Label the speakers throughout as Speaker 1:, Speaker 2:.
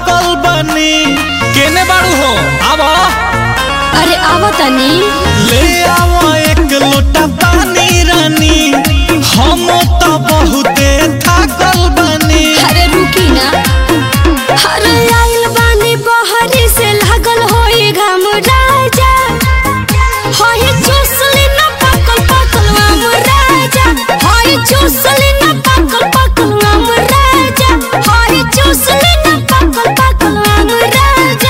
Speaker 1: थाकल बनी केने बाड़ू हो आवा
Speaker 2: अरे आवा तनी
Speaker 1: ले आवा एक लोटा पानी रानी हम तो बहुते थाकल बनी
Speaker 2: अरे रुकी ना अरे आइल बानी बहरी से लागल होई घाम राजा होई चूसली ना पकल पकल आम राजा होई चूसली ना पकल पकल आम राजा होई चूसली ना पकल पकल आम राजा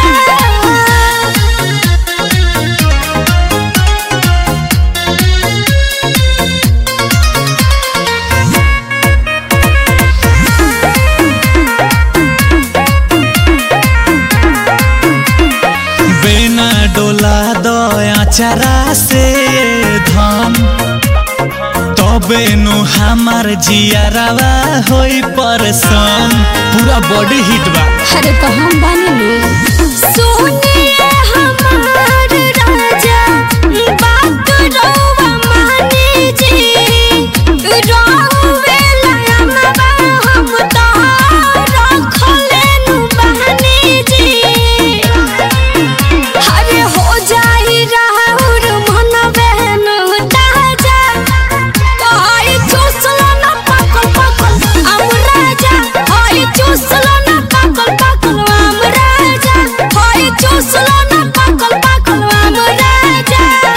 Speaker 1: बिना डोला दया चरा से धन तबे नु हमार जियारवा होई परसन पूरा बॉडी हिट बा
Speaker 2: अरे तो हम बने लो सोने हमार राजा बात रोवा माने जी रोवे लयनवा हम तो रखले नु बहने जी अरे हो जाई राहुर मन बहन ताजा हाय चूसला ना पकल पकल आम राजा हाय चूसला ना पकल पकल आम राजा हाय चूसला ना पकल पकल आम राजा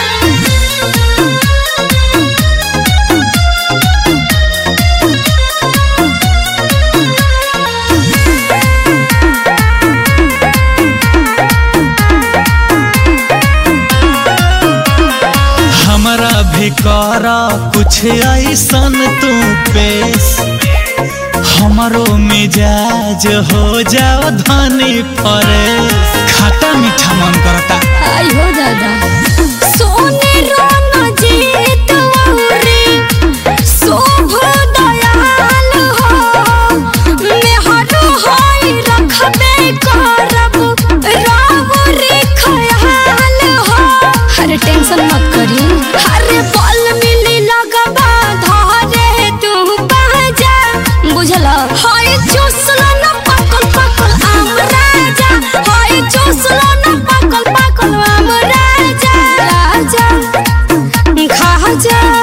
Speaker 1: हमरा भी कर कुछ ऐसन तू पेश हमरो मिजाज हो जाओ धनी फरेश खट्टा मीठा मन करता
Speaker 2: आई हो दादा सोने रोना जीत औरे शोभ दयाल हो मेहर होई रखबे करब राम रे खयाल हो अरे टेंशन मत करी अरे बल मिली लगबा धरे तू बाजा बुझल हाय चूसला ना पकल पकल आम राजा हाय चूसला ना पकल पकल आम राजा राजा खा जा